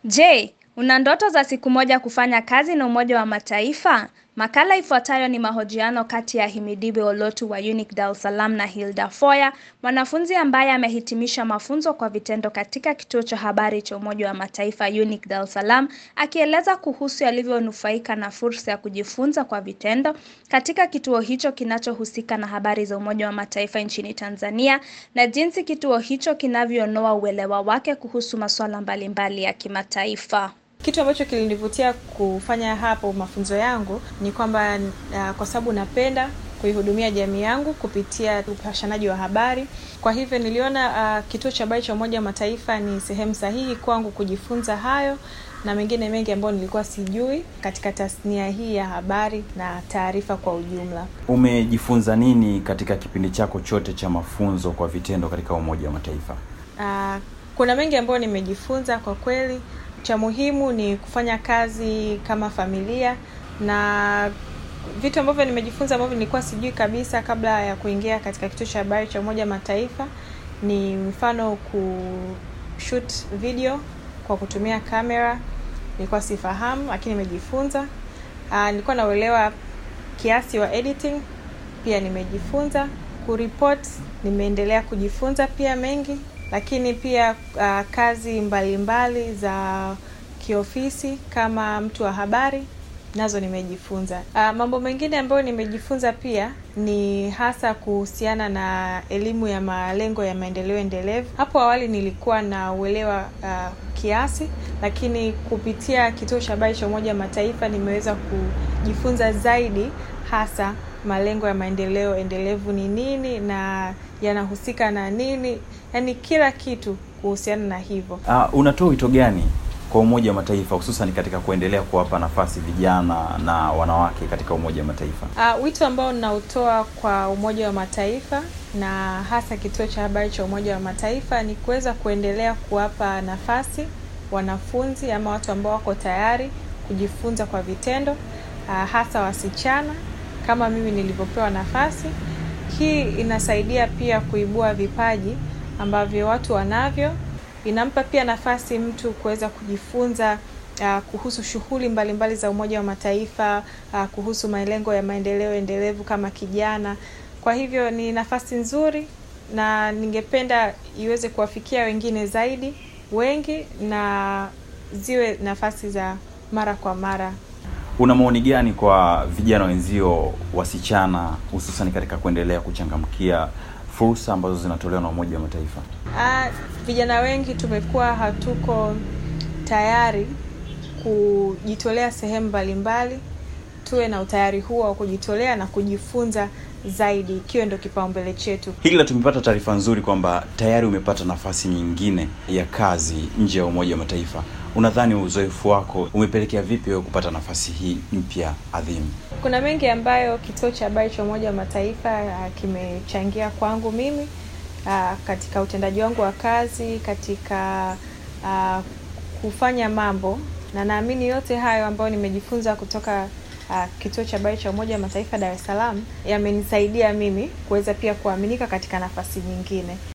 Je, una ndoto za siku moja kufanya kazi na Umoja wa Mataifa? Makala ifuatayo ni mahojiano kati ya Himidiwe Olotu wa UNIC Dar es Salaam na Hilda Foya, mwanafunzi ambaye amehitimisha mafunzo kwa vitendo katika kituo cha habari cha Umoja wa Mataifa UNIC Dar es Salaam, akieleza kuhusu alivyonufaika na fursa ya kujifunza kwa vitendo katika kituo hicho kinachohusika na habari za Umoja wa Mataifa nchini Tanzania na jinsi kituo hicho kinavyonoa uelewa wake kuhusu masuala mbalimbali ya kimataifa. Kitu ambacho kilinivutia kufanya hapo mafunzo yangu ni kwamba uh, kwa sababu napenda kuihudumia jamii yangu kupitia upashanaji wa habari. Kwa hivyo niliona uh, kituo cha habari cha Umoja wa Mataifa ni sehemu sahihi kwangu kujifunza hayo na mengine mengi ambayo nilikuwa sijui katika tasnia hii ya habari na taarifa kwa ujumla. Umejifunza nini katika kipindi chako chote cha mafunzo kwa vitendo katika Umoja wa Mataifa? Uh, kuna mengi ambayo nimejifunza kwa kweli. Cha muhimu ni kufanya kazi kama familia na vitu ambavyo nimejifunza ambavyo nilikuwa sijui kabisa kabla ya kuingia katika kituo cha habari cha Umoja Mataifa ni mfano kushoot video kwa kutumia kamera, nilikuwa sifahamu, lakini nimejifunza. Uh, nilikuwa nauelewa kiasi wa editing, pia nimejifunza. Kuripot nimeendelea kujifunza pia mengi lakini pia uh, kazi mbalimbali mbali za kiofisi kama mtu wa habari nazo nimejifunza. Uh, mambo mengine ambayo nimejifunza pia ni hasa kuhusiana na elimu ya malengo ya maendeleo endelevu. Hapo awali nilikuwa na uelewa uh, kiasi, lakini kupitia kituo cha habari cha Umoja wa Mataifa nimeweza kujifunza zaidi hasa malengo ya maendeleo endelevu ni nini na yanahusika na nini, yaani kila kitu kuhusiana na hivyo. Uh, unatoa wito gani kwa Umoja wa Mataifa hususan katika kuendelea kuwapa nafasi vijana na wanawake katika Umoja wa Mataifa? Uh, wito ambao ninautoa kwa Umoja wa Mataifa na hasa kituo cha habari cha Umoja wa Mataifa ni kuweza kuendelea kuwapa nafasi wanafunzi ama watu ambao wako tayari kujifunza kwa vitendo, uh, hasa wasichana kama mimi nilivyopewa nafasi hii. Inasaidia pia kuibua vipaji ambavyo watu wanavyo. Inampa pia nafasi mtu kuweza kujifunza uh, kuhusu shughuli mbalimbali za Umoja wa Mataifa uh, kuhusu malengo ya maendeleo endelevu kama kijana. Kwa hivyo ni nafasi nzuri, na ningependa iweze kuwafikia wengine zaidi wengi, na ziwe nafasi za mara kwa mara. Una maoni gani kwa vijana wenzio wasichana, hususan katika kuendelea kuchangamkia fursa ambazo zinatolewa na Umoja wa Mataifa? Ah, vijana wengi tumekuwa hatuko tayari kujitolea sehemu mbalimbali. Tuwe na utayari huo wa kujitolea na kujifunza zaidi, ikiwa ndio kipaumbele chetu. Hila tumepata taarifa nzuri kwamba tayari umepata nafasi nyingine ya kazi nje ya Umoja wa Mataifa. Unadhani uzoefu wako umepelekea vipi wewe kupata nafasi hii mpya adhimu? Kuna mengi ambayo kituo cha habari cha Umoja wa Mataifa uh, kimechangia kwangu mimi uh, katika utendaji wangu wa kazi, katika uh, kufanya mambo, na naamini yote hayo ambayo nimejifunza kutoka uh, kituo cha habari cha Umoja wa Mataifa Dar es Salaam yamenisaidia mimi kuweza pia kuaminika katika nafasi nyingine.